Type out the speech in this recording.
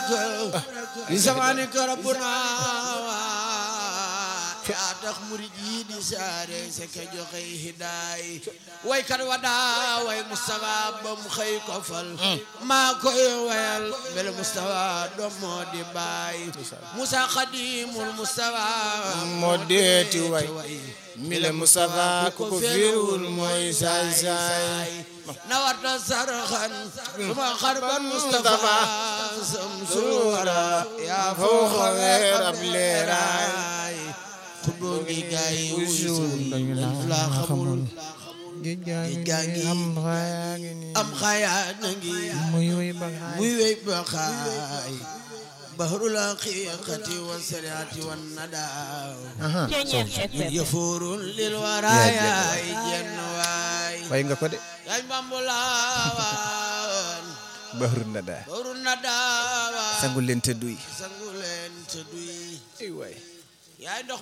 li samaani ka rabbuna yaa tax murid yi di saare se ka joxe hidaay waykat wa daa way Mustafa ba mu xëy ko fal maa koy wayal bel Mustafa doom moo di baay Musa Xadimul Mustafa moo deeti way mile Mustafa ku ko fiirul mooy saay saay na warta sarxan suma xarban Mustafa samsul wara yaa fooxa weer ab leeraay xutboo ngi gaay wusul dañu la xamul géej gaa géej gaa ngi am xayaa ngi nii am xayaa na ngi muy way ba xaay muy wey ba xaay bahrul haqiqati wa sariati wa nadaaw aha yëfuurun lil waraay jenn waay way nga ko de yaay mbambulaawan bahru nada bahrul nadaawa sangul leen te duy sangu leen te duy ay waay yaay ndox